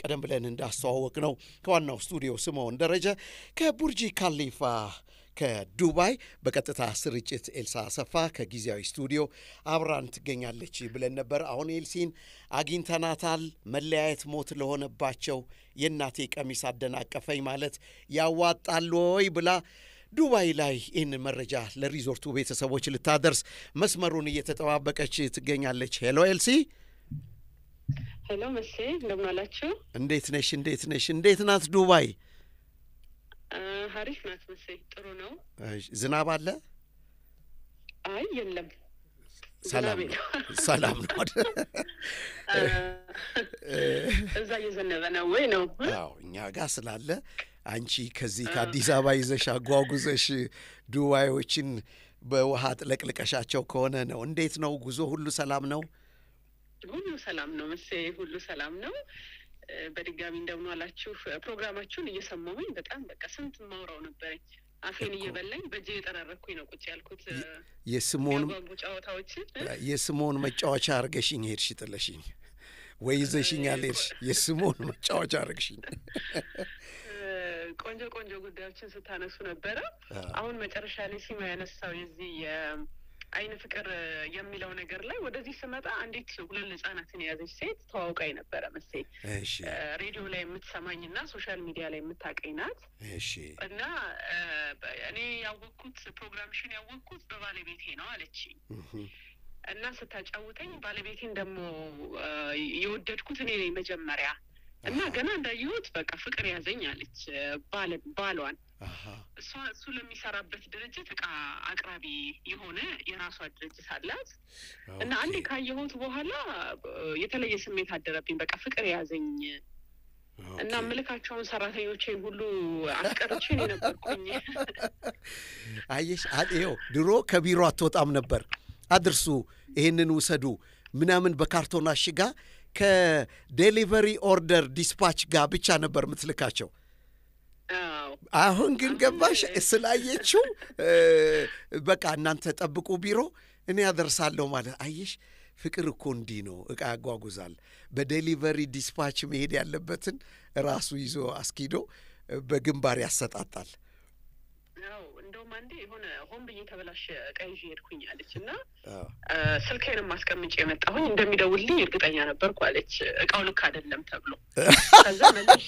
ቀደም ብለን እንዳስተዋወቅ ነው ከዋናው ስቱዲዮ ስምዖን ደረጀ ከቡርጂ ካሊፋ ከዱባይ በቀጥታ ስርጭት ኤልሳ አሰፋ ከጊዜያዊ ስቱዲዮ አብራን ትገኛለች ብለን ነበር። አሁን ኤልሲን አግኝተናታል። መለያየት ሞት ለሆነባቸው የእናቴ ቀሚስ አደናቀፈኝ ማለት ያዋጣል ወይ ብላ ዱባይ ላይ ይህን መረጃ ለሪዞርቱ ቤተሰቦች ልታደርስ መስመሩን እየተጠባበቀች ትገኛለች። ሄሎ ኤልሲ፣ ሄሎ መሴ፣ እንደምን አላችሁ? እንዴት ነሽ? እንዴት ነሽ? እንዴት ናት ዱባይ? ሀሪፍ ናት መሴ፣ ጥሩ ነው። ዝናብ አለ? አይ የለም፣ ሰላም ነው። ሰላም ነው። እዛ እየዘነበ ነው ወይ ነው? አዎ እኛ ጋር ስላለ አንቺ ከዚህ ከአዲስ አበባ ይዘሽ አጓጉዘሽ ዱባዮችን በውሃ ጥለቅልቀሻቸው ከሆነ ነው። እንዴት ነው ጉዞ? ሁሉ ሰላም ነው? ሁሉ ሰላም ነው መሴ፣ ሁሉ ሰላም ነው። በድጋሚ እንደምን አላችሁ። ፕሮግራማችሁን እየሰማሁኝ በጣም በቃ ስንት ማውራው ነበረኝ። አፌን እየበላኝ በእጄ የጠራረኩኝ ነው ቁጭ ያልኩት። የስሞን ያጓጉ ጨዋታዎችን የስሞን መጫወቻ አርገሽኝ ሄድሽ ጥለሽኝ፣ ወይ ይዘሽኝ አልሄድሽ። የስሞን መጫወቻ አርግሽኝ። ቆንጆ ቆንጆ ጉዳዮችን ስታነሱ ነበረ። አሁን መጨረሻ ላይ ሲማ ያነሳው የዚህ የአይን ፍቅር የሚለው ነገር ላይ ወደዚህ ስመጣ አንዲት ሁለት ህጻናትን የያዘች ሴት ተዋውቃኝ ነበረ መሴ። እሺ ሬዲዮ ላይ የምትሰማኝ እና ሶሻል ሚዲያ ላይ የምታውቀኝ ናት። እሺ እና እኔ ያወቅኩት ፕሮግራምሽን ያወቅኩት በባለቤቴ ነው አለችኝ። እና ስታጫውተኝ ባለቤቴን ደግሞ የወደድኩት እኔ ነኝ መጀመሪያ እና ገና እንዳየሁት በቃ ፍቅር ያዘኝ አለች። ባለ ባሏን እሷ እሱ ለሚሰራበት ድርጅት እቃ አቅራቢ የሆነ የራሷ ድርጅት አላት። እና አንዴ ካየሁት በኋላ የተለየ ስሜት አደረብኝ። በቃ ፍቅር ያዘኝ እና ምልካቸውን ሰራተኞቼን ሁሉ አስቀርቼን የነበርኩኝ። አየሽ፣ ይኸው ድሮ ከቢሮ አትወጣም ነበር። አድርሱ፣ ይህንን ውሰዱ ምናምን በካርቶን አሽጋ ከዴሊቨሪ ኦርደር ዲስፓች ጋር ብቻ ነበር የምትልካቸው። አሁን ግን ገባሽ ስላየችው በቃ እናንተ ጠብቁ ቢሮ እኔ ያደርሳለሁ ማለት አየሽ። ፍቅር እኮ እንዲህ ነው። እቃ ያጓጉዛል። በዴሊቨሪ ዲስፓች መሄድ ያለበትን ራሱ ይዞ አስኪዶ በግንባር ያሰጣጣል። እንደውም አንዴ የሆነ ሆን ብዬ ተበላሸ እቃ ይዤ ሄድኩኝ አለች እና ስልኬንም አስቀምጬ የመጣሁኝ እንደሚደውልልኝ እርግጠኛ ነበርኩ አለች። እቃው ልክ አይደለም ተብሎ ከዛ መልሼ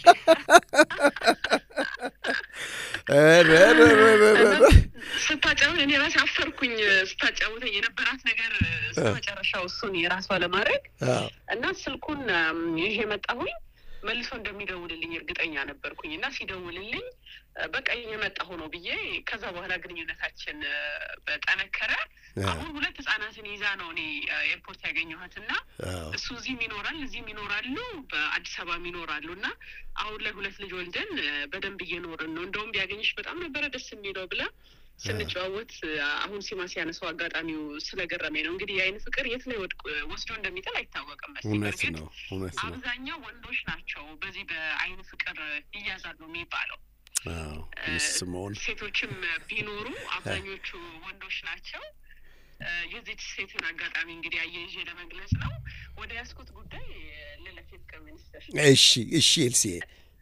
ስታጫውት እኔ ራሴ አፈርኩኝ። ስታጫውተኝ የነበራት ነገር እስከ መጨረሻው እሱን የራሷ ለማድረግ እና ስልኩን ይዤ መጣሁኝ። መልሶ እንደሚደውልልኝ እርግጠኛ ነበርኩኝ እና ሲደውልልኝ በቃ የመጣሁ ነው ብዬ ከዛ በኋላ ግንኙነታችን በጠነከረ። አሁን ሁለት ህጻናትን ይዛ ነው እኔ ኤርፖርት ያገኘኋት እና እሱ እዚህም ይኖራል እዚህም ይኖራሉ፣ በአዲስ አበባም ይኖራሉ እና አሁን ላይ ሁለት ልጅ ወልደን በደንብ እየኖርን ነው። እንደውም ቢያገኝሽ በጣም ነበረ ደስ የሚለው ብላ ስንጨዋወት አሁን ሲማ ሲያነሳው አጋጣሚው ስለገረመኝ ነው። እንግዲህ የአይን ፍቅር የት ላይ ወስዶ እንደሚጥል አይታወቅም። እውነት ነው፣ እውነት ነው። አብዛኛው ወንዶች ናቸው በዚህ በአይን ፍቅር ይያዛሉ የሚባለው። ስምዖን ሴቶችም ቢኖሩ አብዛኞቹ ወንዶች ናቸው። የዚች ሴትን አጋጣሚ እንግዲህ አያይዤ ለመግለጽ ነው። ወደ ያስኩት ጉዳይ ልለፍ። የፍቅር ሚኒስትር እሺ፣ እሺ ኤልሲዬ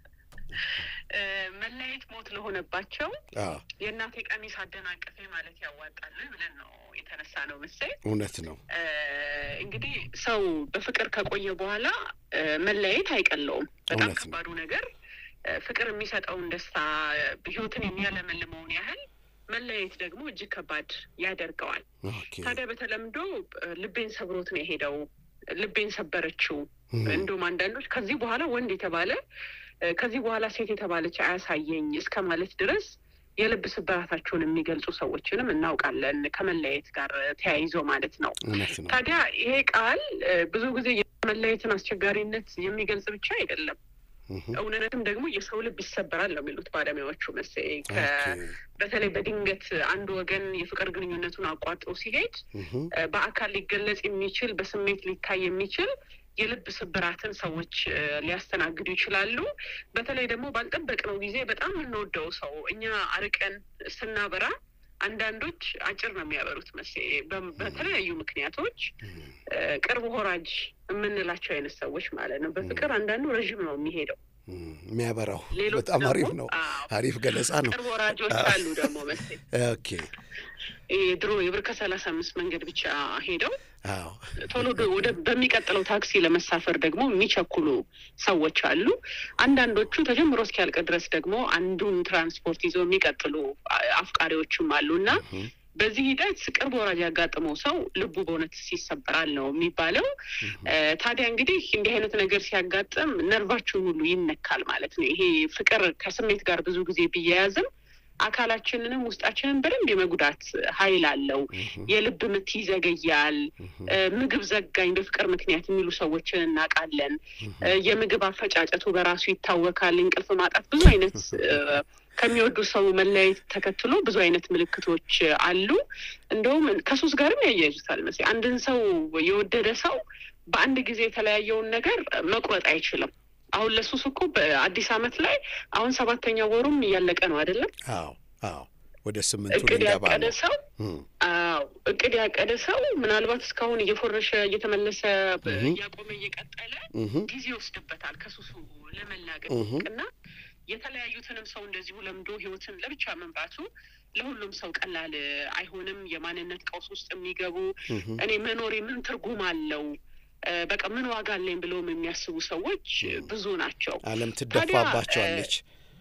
መለያየት ሞት ለሆነባቸው የእናቴ ቀሚስ አደናቀፌ ማለት ያዋጣል ብለን ነው የተነሳ ነው መሰለኝ። እውነት ነው። እንግዲህ ሰው በፍቅር ከቆየ በኋላ መለያየት አይቀለውም። በጣም ከባዱ ነገር ፍቅር የሚሰጠውን ደስታ ህይወትን የሚያለመልመውን ያህል መለያየት ደግሞ እጅግ ከባድ ያደርገዋል። ታዲያ በተለምዶ ልቤን ሰብሮት ነው የሄደው፣ ልቤን ሰበረችው። እንዲሁም አንዳንዶች ከዚህ በኋላ ወንድ የተባለ ከዚህ በኋላ ሴት የተባለች አያሳየኝ እስከ ማለት ድረስ የልብ ስብራታቸውን የሚገልጹ ሰዎችንም እናውቃለን። ከመለያየት ጋር ተያይዞ ማለት ነው። ታዲያ ይሄ ቃል ብዙ ጊዜ የመለያየትን አስቸጋሪነት የሚገልጽ ብቻ አይደለም። እውነትም ደግሞ የሰው ልብ ይሰበራል ነው የሚሉት ባለሙያዎቹ መሰለኝ። በተለይ በድንገት አንድ ወገን የፍቅር ግንኙነቱን አቋርጦ ሲሄድ በአካል ሊገለጽ የሚችል በስሜት ሊታይ የሚችል የልብ ስብራትን ሰዎች ሊያስተናግዱ ይችላሉ። በተለይ ደግሞ ባልጠበቅነው ጊዜ በጣም የምንወደው ሰው እኛ አርቀን ስናበራ አንዳንዶች አጭር ነው የሚያበሩት መስ በተለያዩ ምክንያቶች ቅርብ ወራጅ የምንላቸው አይነት ሰዎች ማለት ነው። በፍቅር አንዳንዱ ረዥም ነው የሚሄደው የሚያበራው ሌሎች በጣም ደግሞ- አሪፍ ነው። አዎ፣ አሪፍ ገለጻ ነው። ቅርብ ወራጆች አሉ ደግሞ መሰለኝ ኦኬ ይሄ ድሮ የብር ከሰላሳ አምስት መንገድ ብቻ ሄደው አዎ ቶሎ ደ- ወደ በሚቀጥለው ታክሲ ለመሳፈር ደግሞ የሚቸኩሉ ሰዎች አሉ። አንዳንዶቹ ተጀምሮ እስኪያልቅ ድረስ ደግሞ አንዱን ትራንስፖርት ይዘው የሚቀጥሉ አ- አፍቃሪዎችም አሉ እና እህ፣ በዚህ ሂደት ቅርብ ወራጅ ያጋጥመው ሰው ልቡ በእውነት ይሰበራል ነው የሚባለው። እ፣ ታዲያ እንግዲህ እንዲህ አይነት ነገር ሲያጋጥም ነርቫችሁን ሁሉ ይነካል ማለት ነው። ይሄ ፍቅር ከስሜት ጋር ብዙ ጊዜ ቢያያዝም አካላችንንም ውስጣችንን በደንብ የመጉዳት ኃይል አለው። እህ፣ የልብ ምት ይዘገያል። እህ፣ እ፣ ምግብ ዘጋኝ በፍቅር ምክንያት የሚሉ ሰዎችን እናውቃለን። እህ፣ እ፣ የምግብ አፈጫጨቱ በራሱ ይታወካል። እንቅልፍ ማጣት፣ ብዙ አይነት እ፣ ከሚወዱ ሰው መለያየት ተከትሎ ብዙ አይነት ምልክቶች አሉ። እንደውም ከሱስ ጋርም ያያይዙታል መሰለኝ። አንድን ሰው የወደደ ሰው በአንድ ጊዜ የተለያየውን ነገር መቁረጥ አይችልም። አሁን ለሱስ እኮ በአዲስ ዓመት ላይ አሁን ሰባተኛ ወሩም እያለቀ ነው አይደለም? አዎ አዎ ወደ ስምንቱ እቅድ ሊገባ ያቀደ ነው። ሰው እህ፣ አዎ እቅድ ያቀደ ሰው ምናልባት እስካሁን እየፎረሸ እየተመለሰ በ- እህ። እያቆመ እየቀጠለ እህ፣ ጊዜ ይወስድበታል ከሱሱ ለመላቀቅ እህ። እና የተለያዩትንም ሰው እንደዚሁ ለምዶ ህይወትን ለብቻ መምራቱ ለሁሉም ሰው ቀላል አይሆንም። የማንነት ቀውስ ውስጥ የሚገቡ እህ፣ እኔ መኖሬ ምን ትርጉም አለው እ፣ በቃ ምን ዋጋ አለኝ ብለውም የሚያስቡ ሰዎች ብዙ ናቸው። ዓለም ትደፋባቸዋለች።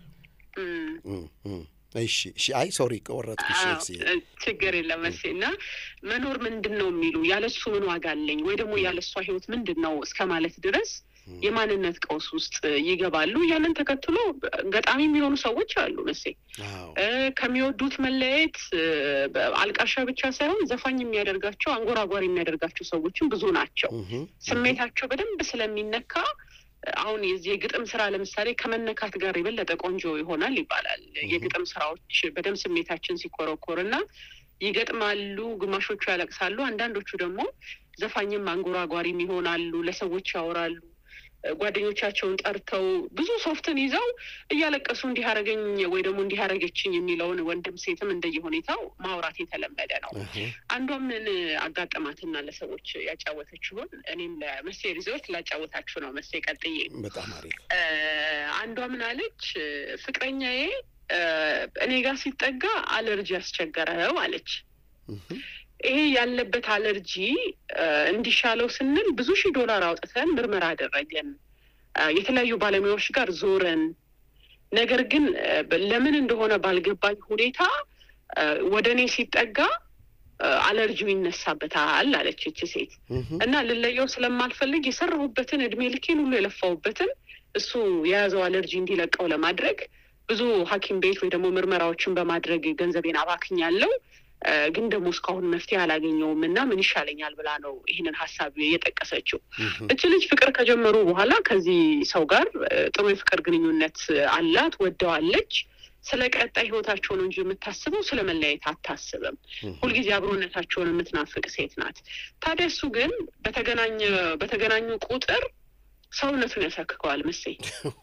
እም፣ እህ፣ እህ። እሺ እሺ። አይ ሶሪ ከወረጥኩሽ አዎ፣ ኤልሲ። እ፣ ችግር የለም መሴ እና መኖር ምንድን ነው የሚሉ ያለሱ ምን ዋጋ አለኝ ወይ ደግሞ ያለሷ ህይወት ምንድን ነው እስከ ማለት ድረስ የማንነት ቀውስ ውስጥ ይገባሉ። ያንን ተከትሎ ገጣሚ የሚሆኑ ሰዎች አሉ መሴ አዎ እ፣ ከሚወዱት መለያየት እ፣ በ- አልቃሻ ብቻ ሳይሆን ዘፋኝ የሚያደርጋቸው አንጎራጓሪ የሚያደርጋቸው ሰዎችም ብዙ ናቸው። እህ፣ ስሜታቸው በደንብ ስለሚነካ አሁን የዚህ የግጥም ስራ ለምሳሌ ከመነካት ጋር የበለጠ ቆንጆ ይሆናል ይባላል። የግጥም ስራዎች በደንብ ስሜታችን ሲኮረኮር እና ይገጥማሉ። ግማሾቹ ያለቅሳሉ፣ አንዳንዶቹ ደግሞ ዘፋኝም አንጎራጓሪም ይሆናሉ። ለሰዎች ያወራሉ። ጓደኞቻቸውን ጠርተው ብዙ ሶፍትን ይዘው እያለቀሱ እንዲህ አረገኝ ወይ ደግሞ እንዲህ አረገችኝ የሚለውን ወንድም ሴትም እንደየሁኔታው ማውራት የተለመደ ነው። እህ፣ አንዷ ምን አጋጠማትና ለሰዎች ያጫወተችውን እኔም ለመሴ ሪዞርት ላጫወታችሁ ነው። መሴ ቀጥዬ በጣም አሪፍ። እ፣ አንዷ ምን አለች? ፍቅረኛዬ እ፣ እኔ ጋር ሲጠጋ አለርጂ ያስቸገረው አለች። እህ፣ ይሄ ያለበት አለርጂ እ፣ እንዲሻለው ስንል ብዙ ሺህ ዶላር አውጥተን ምርመራ አደረገን። እ፣ የተለያዩ ባለሙያዎች ጋር ዞረን፣ ነገር ግን እ፣ ለምን እንደሆነ ባልገባኝ ሁኔታ እ፣ ወደ እኔ ሲጠጋ እ፣ አለርጂው ይነሳበታል አለች ይቺ ሴት። እህ፣ እና ልለየው ስለማልፈልግ የሰራሁበትን እድሜ ልኬን ሁሉ የለፋሁበትን እሱ የያዘው አለርጂ እንዲለቀው ለማድረግ ብዙ ሐኪም ቤት ወይ ደግሞ ምርመራዎችን በማድረግ ገንዘቤን አባክኛለሁ። እ፣ ግን ደግሞ እስካሁን መፍትሄ አላገኘውም እና ምን ይሻለኛል ብላ ነው ይህንን ሀሳብ የጠቀሰችው። እህ፣ እች ልጅ ፍቅር ከጀመሩ በኋላ ከዚህ ሰው ጋር እ፣ ጥሩ የፍቅር ግንኙነት አላት፣ ወደዋለች። ስለ ቀጣይ ህይወታቸው ነው እንጂ የምታስበው ስለ መለያየት አታስብም። እህ፣ ሁልጊዜ አብሮነታቸውን የምትናፍቅ ሴት ናት። ታዲያ እሱ ግን በተገናኘ በተገናኙ ቁጥር ሰውነቱን ያሳክከዋል መሰኝ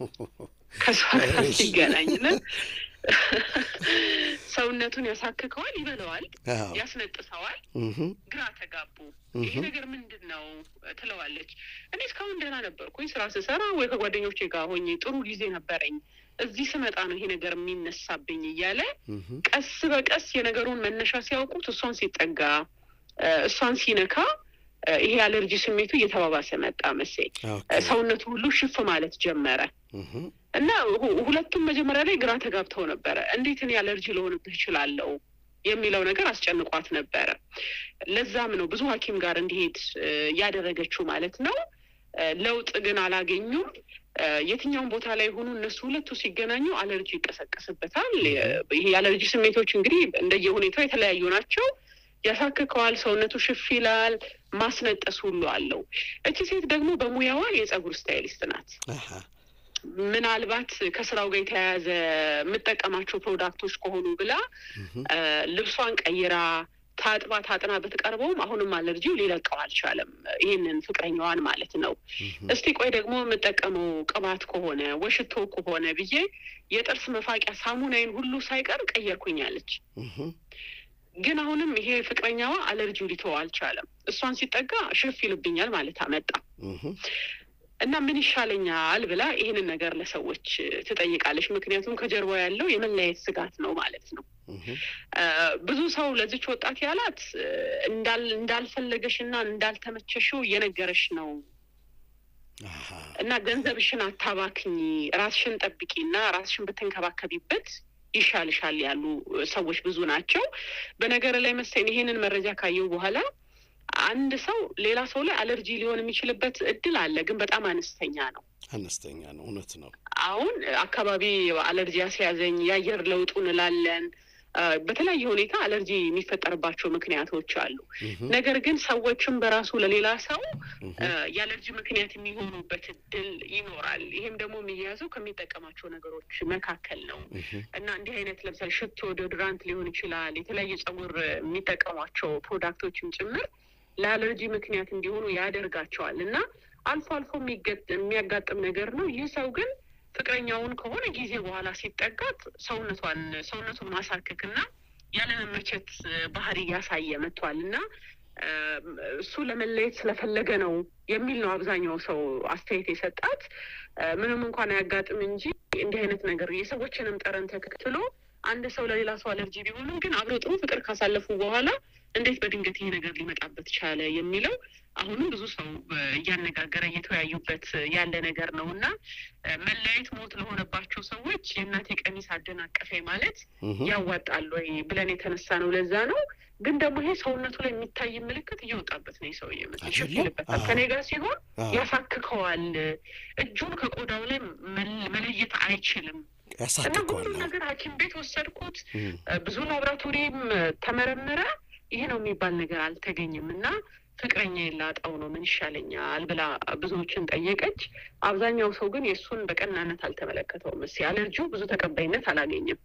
ከሷ ጋር እሺ። ሲገናኝና ሰውነቱን ያሳክከዋል፣ ይበለዋል፣ አዎ ያስነጥሰዋል። እህ፣ ግራ ተጋቡ። ይሄ እህ፣ ነገር ምንድን ነው ትለዋለች። እኔ እስካሁን ደህና ነበርኩኝ ስራ ስሰራ ወይ ከጓደኞቼ ጋር ሆኜ ጥሩ ጊዜ ነበረኝ። እዚህ ስመጣ ነው ይሄ ነገር የሚነሳብኝ እያለ እህ፣ ቀስ በቀስ የነገሩን መነሻ ሲያውቁት እሷን ሲጠጋ እ፣ እሷን ሲነካ እ፣ ይሄ አለርጂ ስሜቱ እየተባባሰ መጣ መሰለኝ። ኦኬ። እ፣ ሰውነቱ ሁሉ ሽፍ ማለት ጀመረ እህ፣ እና ሁ- ሁለቱም መጀመሪያ ላይ ግራ ተጋብተው ነበረ። እንዴት እኔ አለርጂ ልሆንብህ እችላለሁ የሚለው ነገር አስጨንቋት ነበረ። ለዛም ነው ብዙ ሐኪም ጋር እንዲሄድ እ፣ ያደረገችው ማለት ነው። እ፣ ለውጥ ግን አላገኙም። እ፣ የትኛውም ቦታ ላይ ሆኑ እነሱ ሁለቱ ሲገናኙ አለርጂ ይቀሰቀስበታል። የ- ይሄ የአለርጂ ስሜቶች እንግዲህ እንደየሁኔታው የተለያዩ ናቸው። ያሳክከዋል፣ ሰውነቱ ሽፍ ይላል፣ ማስነጠስ ሁሉ አለው። እቺ ሴት ደግሞ በሙያዋ የጸጉር ስታይሊስት ናት። አሃ፣ ምናልባት ከስራው ጋር የተያያዘ የምጠቀማቸው ፕሮዳክቶች ከሆኑ ብላ እህ፣ እ፣ ልብሷን ቀይራ ታጥባ ታጥና ብትቀርበውም አሁንም አለርጂው ሊለቀው አልቻለም። ይህንን ፍቅረኛዋን ማለት ነው። እህ፣ እስቲ ቆይ ደግሞ የምጠቀመው ቅባት ከሆነ ወሽቶ ከሆነ ብዬ የጥርስ መፋቂያ ሳሙናይን ሁሉ ሳይቀር ቀየርኩኛለች። እህ፣ ግን አሁንም ይሄ ፍቅረኛዋ አለርጂው ሊተው አልቻለም። እሷን ሲጠጋ ሽፍ ይልብኛል ማለት አመጣ። እና ምን ይሻለኛል ብላ ይህንን ነገር ለሰዎች ትጠይቃለች። ምክንያቱም ከጀርባ ያለው የመለያየት ስጋት ነው ማለት ነው። ብዙ ሰው ለዚች ወጣት ያላት እንዳልፈለገሽ እና እንዳልተመቸሽው እየነገረሽ ነው እና ገንዘብሽን አታባክኝ፣ ራስሽን ጠብቂ እና ራስሽን ብትንከባከቢበት ይሻልሻል ያሉ ሰዎች ብዙ ናቸው። በነገር ላይ መሰለኝ ይሄንን መረጃ ካየው በኋላ አንድ ሰው ሌላ ሰው ላይ አለርጂ ሊሆን የሚችልበት እድል አለ፣ ግን በጣም አነስተኛ ነው። አነስተኛ ነው። እውነት ነው። አሁን አካባቢ አለርጂ ያስያዘኝ የአየር ለውጡ እንላለን። በተለያየ ሁኔታ አለርጂ የሚፈጠርባቸው ምክንያቶች አሉ። ነገር ግን ሰዎችም በራሱ ለሌላ ሰው የአለርጂ ምክንያት የሚሆኑበት እድል ይኖራል። ይሄም ደግሞ የሚያያዘው ከሚጠቀማቸው ነገሮች መካከል ነው እና እንዲህ አይነት ለምሳሌ ሽቶ፣ ዶድራንት ሊሆን ይችላል። የተለያየ ጸጉር የሚጠቀሟቸው ፕሮዳክቶችም ጭምር ለአለርጂ ምክንያት እንዲሆኑ ያደርጋቸዋል እና አልፎ አልፎ የሚያጋጥም ነገር ነው። ይህ ሰው ግን ፍቅረኛውን ከሆነ ጊዜ በኋላ ሲጠጋት ሰውነቷን ሰውነቱን ማሳከክ እና ያለመመቸት ባህሪ እያሳየ መጥቷል እና እሱ ለመለየት ስለፈለገ ነው የሚል ነው አብዛኛው ሰው አስተያየት የሰጣት። ምንም እንኳን አያጋጥም እንጂ እንዲህ አይነት ነገር የሰዎችንም ጠረን ተከትሎ አንድ ሰው ለሌላ ሰው አለርጂ ቢሆንም ግን አብሮ ጥሩ ፍቅር ካሳለፉ በኋላ እንዴት በድንገት ይሄ ነገር ሊመጣበት ቻለ የሚለው አሁንም ብዙ ሰው እያነጋገረ እየተወያዩበት ያለ ነገር ነው እና መለያየት ሞት ለሆነባቸው ሰዎች የእናቴ ቀሚስ አደናቀፈ ማለት ያዋጣል ወይ ብለን የተነሳ ነው። ለዛ ነው። ግን ደግሞ ይሄ ሰውነቱ ላይ የሚታይ ምልክት እየወጣበት ነው። ሰው ይሸፍልበታል። ከኔ ጋር ሲሆን ያሳክከዋል። እጁን ከቆዳው ላይ መለየት አይችልም። እና ሁሉም ነገር ሐኪም ቤት ወሰድኩት። ብዙ ላብራቶሪም ተመረመረ። ይሄ ነው የሚባል ነገር አልተገኘም እና ፍቅረኛ የላጣው ነው ምን ይሻለኛል ብላ ብዙዎችን ጠየቀች። አብዛኛው ሰው ግን የእሱን በቀናነት አልተመለከተውም። እስኪ አለርጂው ብዙ ተቀባይነት አላገኘም።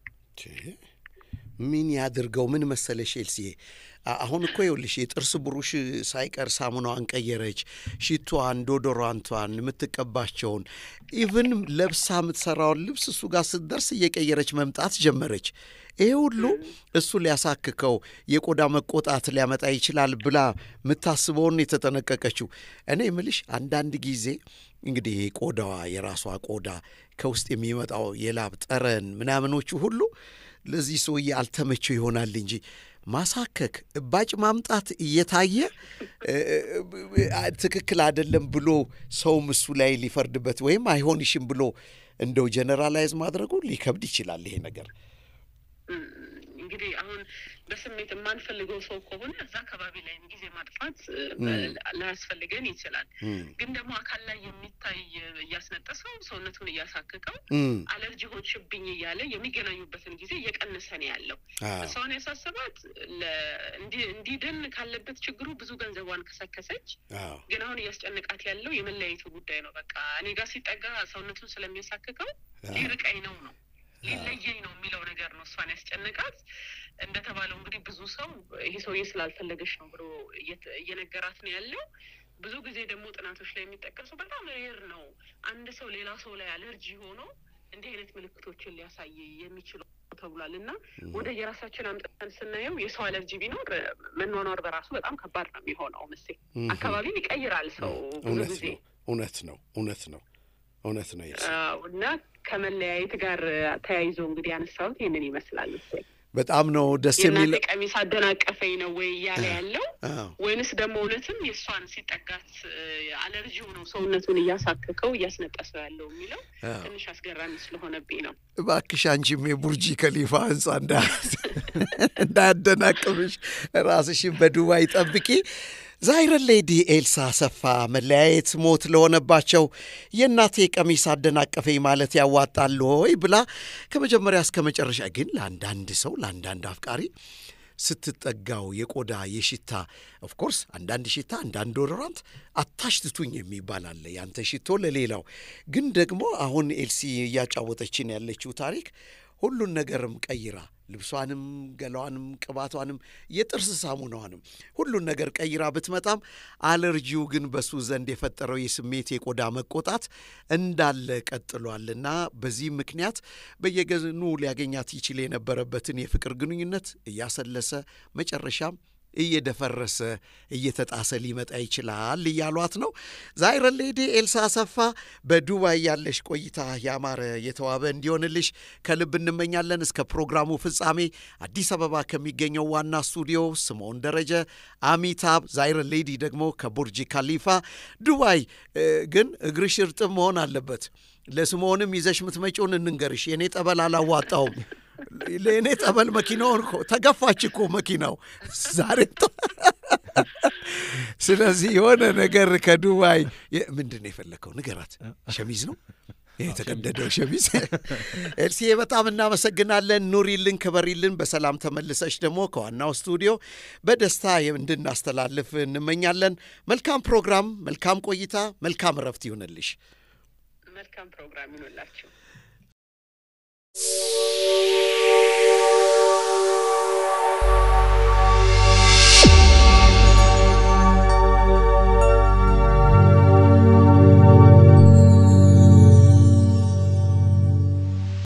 ምን ያድርገው? ምን መሰለሽ ኤልሲዬ፣ አሁን እኮ ይኸውልሽ የጥርስ ብሩሽ ሳይቀር ሳሙናዋን ቀየረች፣ ሽቷን፣ ዶዶራንቷን፣ የምትቀባቸውን ኢቭን ለብሳ የምትሰራውን ልብስ እሱ ጋር ስትደርስ እየቀየረች መምጣት ጀመረች። ይሄ ሁሉ እሱ ሊያሳክከው የቆዳ መቆጣት ሊያመጣ ይችላል ብላ የምታስበውን የተጠነቀቀችው። እኔ ምልሽ አንዳንድ ጊዜ እንግዲህ ቆዳዋ የራሷ ቆዳ ከውስጥ የሚመጣው የላብ ጠረን ምናምኖቹ ሁሉ ለዚህ ሰውዬ አልተመቸው ይሆናል እንጂ ማሳከክ፣ እባጭ ማምጣት እየታየ ትክክል አይደለም ብሎ ሰውም እሱ ላይ ሊፈርድበት ወይም አይሆንሽም ብሎ እንደው ጀነራላይዝ ማድረጉ ሊከብድ ይችላል ይሄ ነገር። እንግዲህ አሁን በስሜት የማንፈልገው ሰው ከሆነ እዛ አካባቢ ላይ ጊዜ ማጥፋት ላያስፈልገን ይችላል። ግን ደግሞ አካል ላይ የሚታይ እያስነጠሰው ሰውነቱን እያሳክከው አለርጂ ሆንሽብኝ እያለ የሚገናኙበትን ጊዜ እየቀነሰ ነው ያለው። እሷን ያሳሰባት እንዲድን ካለበት ችግሩ ብዙ ገንዘቧን ከሰከሰች። ግን አሁን እያስጨነቃት ያለው የመለያየቱ ጉዳይ ነው። በቃ እኔ ጋር ሲጠጋ ሰውነቱን ስለሚያሳክከው ሊርቀኝ ነው ነው ሊለየኝ ነው የሚለው ነገር ነው እሷን ያስጨነቃት። እንደተባለው እንግዲህ ብዙ ሰው ይሄ ሰውዬ ስላልፈለገሽ ነው ብሎ እየነገራት ነው ያለው። ብዙ ጊዜ ደግሞ ጥናቶች ላይ የሚጠቀሰው በጣም ሬር ነው አንድ ሰው ሌላ ሰው ላይ አለርጂ ሆኖ እንዲህ አይነት ምልክቶችን ሊያሳይ የሚችለው ተብሏል። እና ወደ የራሳችን አምጥተን ስናየው የሰው አለርጂ ቢኖር መኗኗር በራሱ በጣም ከባድ ነው የሚሆነው። ምስ አካባቢን ይቀይራል ሰው ብዙ ጊዜ። እውነት ነው፣ እውነት ነው፣ እውነት ነው እና ከመለያየት ጋር ተያይዞ እንግዲህ ያነሳሁት ይህንን ይመስላል። ስ በጣም ነው ደስ የሚል ቀሚስ አደናቀፈኝ ነው ወይ እያለ ያለው ወይንስ ደግሞ እውነትም የእሷን ሲጠጋት አለርጂው ነው ሰውነቱን እያሳከከው እያስነጠሰው ያለው የሚለው ትንሽ አስገራሚ ስለሆነብኝ ነው። እባክሽ አንቺም የቡርጂ ከሊፋ ህንፃ እንዳያደናቅብሽ ራስሽን በዱባይ ጠብቂ። ዛይረን ሌዲ ኤልሳ አሰፋ መለያየት ሞት ለሆነባቸው የእናቴ ቀሚስ አደናቀፈኝ ማለት ያዋጣል ወይ ብላ ከመጀመሪያ እስከ መጨረሻ ግን ለአንዳንድ ሰው ለአንዳንድ አፍቃሪ ስትጠጋው የቆዳ የሽታ ኦፍኮርስ አንዳንድ ሽታ አንዳንድ ዶዶራንት አታሽትቱኝ የሚባል አለ። ያንተ ሽቶ ለሌላው ግን ደግሞ አሁን ኤልሲ እያጫወተችን ያለችው ታሪክ ሁሉን ነገርም ቀይራ ልብሷንም፣ ገላዋንም፣ ቅባቷንም፣ የጥርስ ሳሙናዋንም ሁሉን ነገር ቀይራ ብትመጣም አለርጂው ግን በሱ ዘንድ የፈጠረው የስሜት የቆዳ መቆጣት እንዳለ ቀጥሏልና በዚህ ምክንያት በየገኑ ሊያገኛት ይችል የነበረበትን የፍቅር ግንኙነት እያሰለሰ መጨረሻም እየደፈረሰ እየተጣሰ ሊመጣ ይችላል እያሏት ነው። ዛይረ ሌዲ ኤልሳ አሰፋ በዱባይ ያለሽ ቆይታ ያማረ የተዋበ እንዲሆንልሽ ከልብ እንመኛለን። እስከ ፕሮግራሙ ፍጻሜ አዲስ አበባ ከሚገኘው ዋና ስቱዲዮ ስምዖን ደረጀ፣ አሚታብ፣ ዛይረ ሌዲ ደግሞ ከቡርጅ ካሊፋ ዱባይ ግን እግርሽ እርጥብ መሆን አለበት። ለስምዖንም ይዘሽ ምትመጪውን እንንገርሽ። የእኔ ጠበል አላዋጣውም። ለእኔ ጠበል መኪናውን እኮ ተገፋች እኮ መኪናው ዛሬ። ስለዚህ የሆነ ነገር ከዱባይ ምንድን ነው የፈለግከው? ንገራት። ሸሚዝ ነው የተቀደደው ሸሚዝ። ኤልሲዬ በጣም እናመሰግናለን። ኑሪልን፣ ክበሪልን። በሰላም ተመልሰሽ ደግሞ ከዋናው ስቱዲዮ በደስታ እንድናስተላልፍ እንመኛለን። መልካም ፕሮግራም፣ መልካም ቆይታ፣ መልካም እረፍት ይሁንልሽ። መልካም ፕሮግራም ይሁንላችሁ።